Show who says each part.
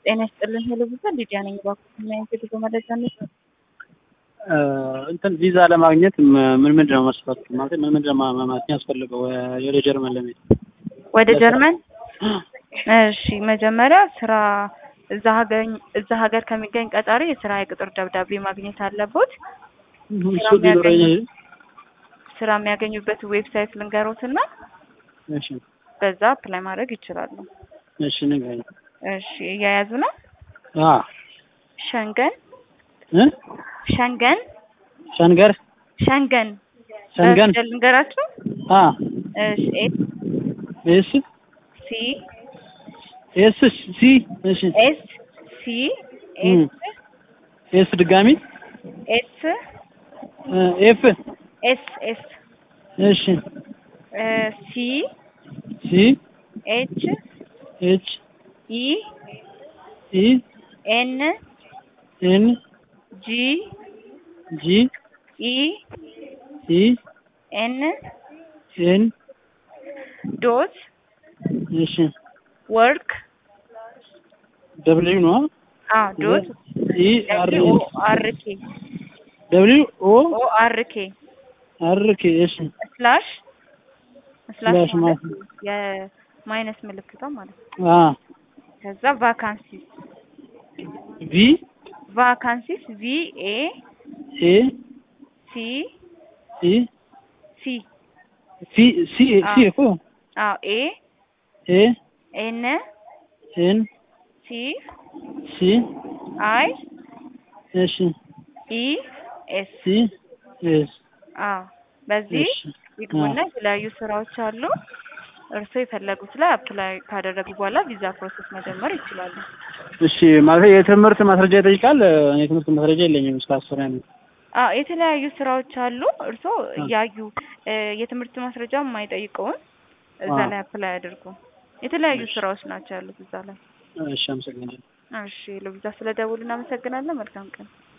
Speaker 1: ጤና ይስጥልን ሄሎ ቪዛ ሊዲያ ነኝ። እባክዎት ምን አይነት የጉዞ መረጃ ነው?
Speaker 2: እንትን ቪዛ ለማግኘት ምን ምንድን ነው መስፈርቱ? ማለት ምን ምንድን ነው ማለት የሚያስፈልገው ወደ ጀርመን ለመሄድ?
Speaker 1: ወደ ጀርመን? እሺ መጀመሪያ ስራ እዛ ሀገር እዛ ሀገር ከሚገኝ ቀጣሪ የስራ የቅጥር ደብዳቤ ማግኘት አለቦት።
Speaker 2: እሱ ቢኖረኝ
Speaker 1: ስራ የሚያገኙበት ዌብሳይት ልንገሮትና
Speaker 2: እሺ
Speaker 1: በዛ አፕላይ ማድረግ ይችላሉ።
Speaker 2: እሺ ንገረኝ።
Speaker 1: እሺ እያያዙ ነው።
Speaker 2: አ
Speaker 1: ሸንገን
Speaker 2: እ
Speaker 1: ሸንገን
Speaker 2: ሸንገር
Speaker 1: ሸንገን
Speaker 2: ሸንገን
Speaker 1: በፊደል ልንገራችሁ።
Speaker 2: አ
Speaker 1: እሺ ኤስ
Speaker 2: ኤስ
Speaker 1: ሲ
Speaker 2: ኤስ ሲ እሺ
Speaker 1: ኤስ ሲ
Speaker 2: እም።
Speaker 1: ኤስ
Speaker 2: ኤስ ድጋሚ
Speaker 1: ኤስ
Speaker 2: እ ኤፍ
Speaker 1: ኤስ ኤስ
Speaker 2: እሺ
Speaker 1: እ ሲ
Speaker 2: ሲ
Speaker 1: ኤች
Speaker 2: ኤች
Speaker 1: ኢ
Speaker 2: ኢ
Speaker 1: ኤን
Speaker 2: ኤን
Speaker 1: ጂ
Speaker 2: ጂ
Speaker 1: ኢ
Speaker 2: ኢ
Speaker 1: ኤን
Speaker 2: ኤን
Speaker 1: ዶት
Speaker 2: እሺ
Speaker 1: ወርክ
Speaker 2: ደብሊው ነው
Speaker 1: አዎ ዶት
Speaker 2: ኢ አር
Speaker 1: ኦ አር ኬ
Speaker 2: ደብሊው ኦ
Speaker 1: ኦ አር ኬ
Speaker 2: አር ኬ እሺ
Speaker 1: ስላሽ ስላሽ
Speaker 2: ስላሽ
Speaker 1: ማለት
Speaker 2: ማለት
Speaker 1: የማይነስ ምልክቷ ማለት ነው።
Speaker 2: አ
Speaker 1: ከዛ ቫካንሲስ
Speaker 2: ቪ
Speaker 1: ቫካንሲስ ቪ ኤ
Speaker 2: ኤ
Speaker 1: ሲ
Speaker 2: ኢ
Speaker 1: ሲ
Speaker 2: ሲ ሲ ሲ እኮ
Speaker 1: አዎ ኤ
Speaker 2: ኤ
Speaker 1: ኤን
Speaker 2: ኤን
Speaker 1: ሲ
Speaker 2: ሲ
Speaker 1: አይ
Speaker 2: እሺ
Speaker 1: ኢ ኤስ
Speaker 2: ሲ ኤስ
Speaker 1: አዎ በዚህ
Speaker 2: እሺ
Speaker 1: ይግቡና የተለያዩ ስራዎች አሉ። እርስዎ የፈለጉት ላይ አፕላይ ካደረጉ በኋላ ቪዛ ፕሮሰስ መጀመር ይችላሉ።
Speaker 2: እሺ ማለት የትምህርት ማስረጃ ይጠይቃል። እኔ የትምህርት ማስረጃ የለኝም እስከ አስር ያለ
Speaker 1: አዎ የተለያዩ ስራዎች አሉ። እርስዎ እያዩ እ የትምህርት ማስረጃ የማይጠይቀውን እዛ
Speaker 2: አዎ።
Speaker 1: ላይ አፕላይ አድርጉ። የተለያዩ
Speaker 2: እሺ።
Speaker 1: ስራዎች ናቸው ያሉት እዛ ላይ።
Speaker 2: እሺ አመሰግናለሁ።
Speaker 1: እሺ ለቪዛ ስለደውሉ እናመሰግናለን። መልካም ቀን።